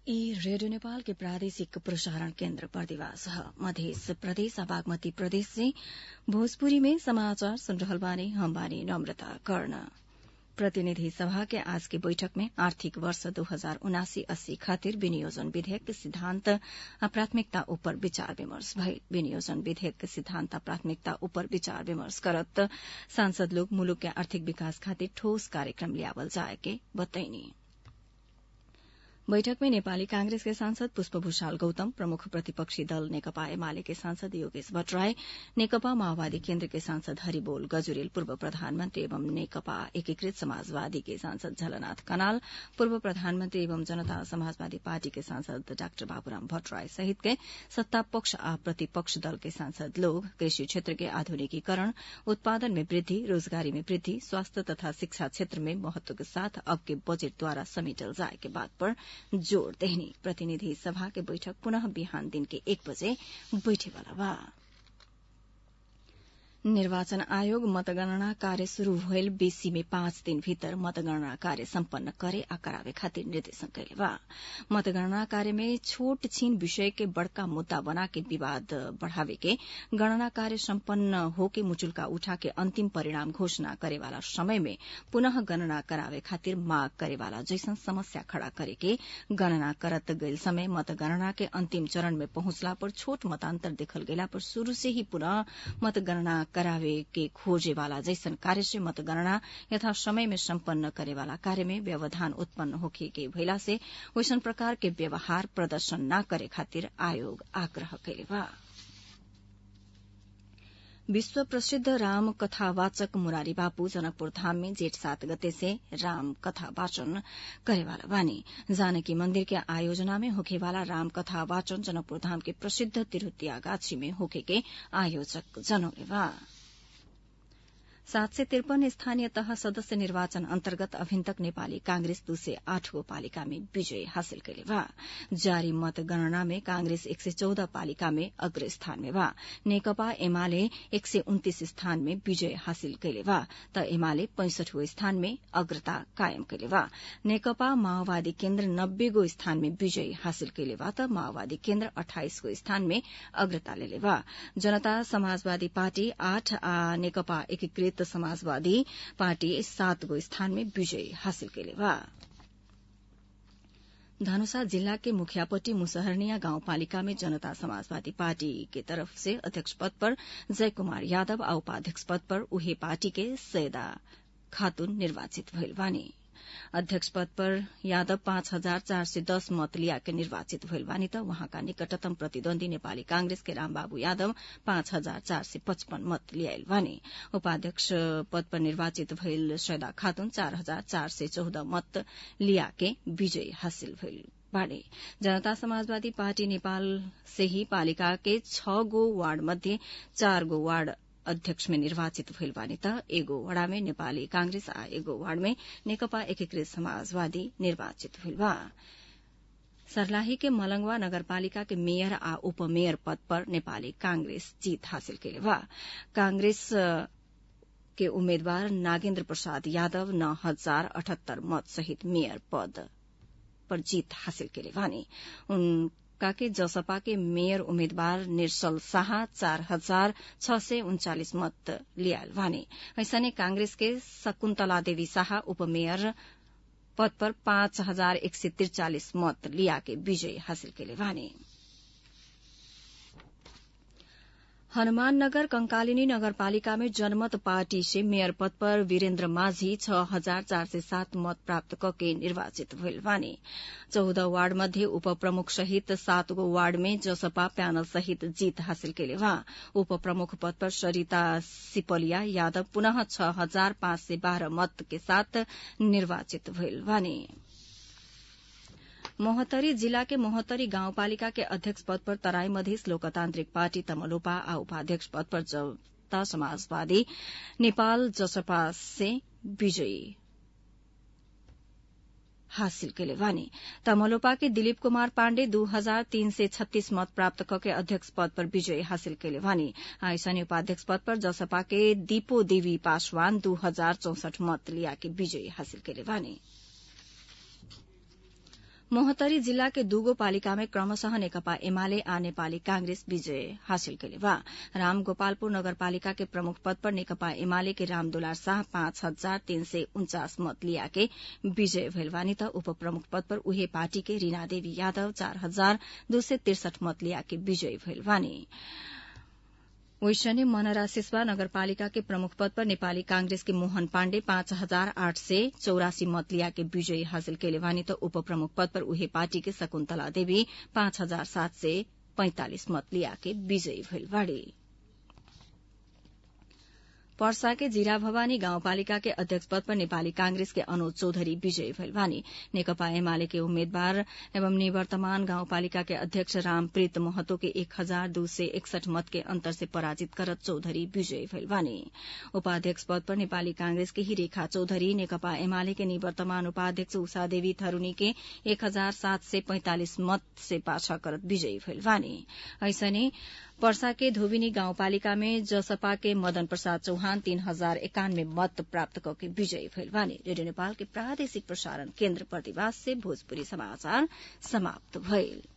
ई रेडियो नेपाल के प्रादेशिक प्रसारण केन्द्र बर्दिवास ह मध्य प्रदेश आ बागमती प्रदेश से भोजपुरी में समाचार सुन रहल बानी हम बानी नम्रता कर्ण प्रतिनिधि सभा के आज की बैठक में आर्थिक वर्ष दो हजार उनासी अस्सी खातिर विनियोजन विधेयक के सिद्धान्त आ प्राथमिकता उपर विचार विमर्श भइल विनियोजन विधेयक के सिद्धान्त आ प्राथमिकता उपर विचार विमर्श करत सांसद लोग मुलुक के आर्थिक विकास खातिर ठोस कार्यक्रम ल्यावल जाए के बतैनी बैठक में नेपाली कांग्रेस के सांसद पुष्प भूषाल गौतम प्रमुख प्रतिपक्षी दल नेकपा एमाले के सांसद योगेश भट्टराई नेकपा माओवादी केन्द्र के सांसद हरिबोल गजुरेल पूर्व प्रधानमन्त्री एवं नेकपा एकीकृत समाजवादी के सांसद झलनाथ कनाल पूर्व प्रधानमन्त्री एवं जनता समाजवादी पार्टी के सांसद डाक्टर बाबूराम भट्टराई सहित के सत्ता पक्ष आ प्रतिपक्ष दल के सांसद लोग कृषि क्षेत्र के आधुनिकीकरण उत्पादन में वृद्धि रोजगारी में वृद्धि स्वास्थ्य तथा शिक्षा क्षेत्र में महत्व के साथ अब के बजेट द्वारा समेटल जाए के बात पर जोड़ देहनी प्रतिनिधि सभा के बैठक पुनः बिहान दिन के एक बजे बैठेवाला बा निर्वाचन आयोग मतगणना कार्य शुरू भइल बेसी में पाँच दिन भीतर मतगणना कार्य सम्पन्न करे आ करावे खातिर निर्देशन कैले बा मतगणना कार्य में छोट छीन विषय के बड़का मुद्दा बना के विवाद बढ़ावे के गणना कार्य सम्पन्न होके मुचुल्का उठा के अंतिम परिणाम घोषणा करेवाला समय में पुनः गणना करावे खातिर माग करेवाला जैसन समस्या खड़ा करे के गणना करत गईल समय मतगणना के अंतिम चरण में पहुंचला पर छोट मतान्तर देखल गेला पर शुरू से ही पुनः मतगणना करावे के खोजे वाला जैसन कार्य से मतगणना यथा समय में सम्पन्न करे वाला कार्य में व्यवधान उत्पन्न होखे के भइला से वैसन प्रकार के व्यवहार प्रदर्शन न करे खातिर आयोग आग्रह कैले बा विश्व प्रसिद्ध राम कथावाचक मुरारी बापू जनकपुर धाम में जेठ सात गते से राम कथा वाचन करेवाला बानी जानकी मंदिर के आयोजना में होखेवाला राम कथा वाचन जनकपुर धाम के प्रसिद्ध तिरुतिया गाछी में होखे के आयोजक जनौले बा सात सय त्रिपन्न स्थानीय तह सदस्य निर्वाचन अन्तर्गत अभिन तक नेपाली कांग्रेस दू सय आठ गो पालिका में विजय हासिल कैले बा जारी मतगणना में कांग्रेस एक सय चौध पालिका में अग्र स्थान में बा नेकपा एमाले एक सय उन्तीस स्थान में विजय हासिल कैले बा त एमाले पैंसठगो स्थान में अग्रता कायम कैले बा नेकपा माओवादी केन्द्र नब्बे गो स्थान में विजय हासिल कैले बा त माओवादी केन्द्र अठाइस गो स्थान में अग्रता लेले बा जनता समाजवादी पार्टी आठ आ नेकपा एकीकृत समाजवादी पार्टी सात गो स्थान में विजय हासिल कैले बा धनुषा जिल्ला के मुखियापट्टी मुसहरनिया गाउँपालिका में जनता समाजवादी पार्टी के तरफ से अध्यक्ष पद पर जय कुमार यादव आ उपाध्यक्ष पद पर उहे पार्टी के सैदा खातून निर्वाचित भइल बानी अध्यक्ष पद पर यादव पाँच हजार चार सय दस मत लिया के निर्वाचित भइल बानी त वहाँका निकटतम प्रतिद्वन्दी नेपाली कांग्रेस के रामबाबु यादव पाँच हजार चार सय पचपन मत लियाइल बानी उपाध्यक्ष पद पर निर्वाचित भइल सैदा खातून चार हजार चार सय चौध मत लिया के विजय हासिल भइल बाड़े जनता समाजवादी पार्टी नेपाल से ही पालिका के छ गो वार्ड मध्ये चार गो वार्ड अध्यक्ष में निर्वाचित भइल बानी त एगो वड़ा में नेपाली कांग्रेस आ एगो वार्ड में नेकपा एकीकृत समाजवादी निर्वाचित भइल बा सर्लाही के मलंगवा नगरपालिका के मेयर आ उपमेयर पद पर नेपाली कांग्रेस जीत हासिल कैले बा कांग्रेस के उम्मेद्वार नागेन्द्र प्रसाद यादव नौ हजार अठहत्तर मत सहित मेयर पद पर जीत हासिल कैले बानी के जसपा के मेयर उम्मेद्वार निर्सल शाह चार हजार छ सय उन्चालिस मत लियाल वाने ऐसने कांग्रेस के शकुन्तला देवी शाह उपमेयर पद पर पाँच हजार एक सय त्रिचालिस मत लिया के विजय हासिल कैले वाने हनुमाननगर कंकालिनी नगरपालिका में जनमत पार्टी से मेयर पद पर वीरेन्द्र माझी छ हजार चार सय सात मत प्राप्त कके निर्वाचित भइल बानी चौध वार्ड मध्ये उप प्रमुख सहित सात गो वार्ड में जसपा प्यानल सहित जीत हासिल केले वहाँ उप प्रमुख पद पर सरिता सिपलिया यादव पुनः छ हजार पाँच सय बाह्र मत के साथ निर्वाचित भइल बानी मोहतरी जिला के मोहतरी गाउँपालिका के अध्यक्ष पद पर तराई मधेस लोकतान्त्रिक पार्टी तमलोपा आ उपाध्यक्ष पद पर जनता समाजवादी नेपाल जसपा से विजयी हासिल केले वानी तमलोपा के दिलीप कुमार पाण्डे दू हजार तीन सय छत्तीस मत प्राप्त कके अध्यक्ष पद पर विजय हासिल केले वानी आइसनी उपाध्यक्ष पद पर जसपा के दीपो देवी पासवान दू हजार चौसठ मत लिया के विजय हासिल केले वानी मोहतरी जिल्ला के दूगो पालिका में क्रमशः नेकपा एमाले आ नेपाली कांग्रेस विजय हासिल कैले बा रामगोपालपुर नगरपालिका के प्रमुख पद पर नेकपा एमाले के रामदुलार शाह पाँच हजार तीन सय उन्चास मत लिया के विजय भइल बानी त उप प्रमुख पद पर उहे पार्टी के रीना देवी यादव चार हजार दो सय त्रिसठ मत लिया के विजयी भइल बानी वैशने मनरा सिस्वा नगरपालिका के प्रमुख पद पर नेपाली कांग्रेस के मोहन पाण्डे पाँच हजार आठ सय चौरासी मत लिया के विजयी हासिल कैले बानी त उप प्रमुख पद पर उहे पार्टी के शकुन्तला देवी पाँच हजार सात सय पैंतालिस मत लिया के विजयी भइल बाड़ी पर्सा के जिरा भवानी गाउँपालिका के अध्यक्ष पद पर नेपाली कांग्रेस के अनुज चौधरी विजयी भइल बानी नेकपा एमाले के उम्मेद्वार एवं निवर्तमान गाउँपालिका के अध्यक्ष रामप्रीत महतो के एक हजार दू सय एकसठ मत के अन्तर से पराजित करत चौधरी विजयी भइल बानी उपाध्यक्ष पद पर नेपाली कांग्रेस के ही रेखा चौधरी नेकपा एमाले के निवर्तमान उपाध्यक्ष उषा देवी थरूनी के एक हजार सात सय पैंतालिस मत से पाछा करत विजयी भइल बानी ऐसने पर्सा के धोबिनी गाउँपालिका में जसपा के मदन प्रसाद चौहान तीन हजार एकानवे मत प्राप्त करके विजयी भइल बानी रेडियो नेपाल के प्रादेशिक प्रसारण केन्द्र प्रतिवास से भोजपुरी समाचार समाप्त भइल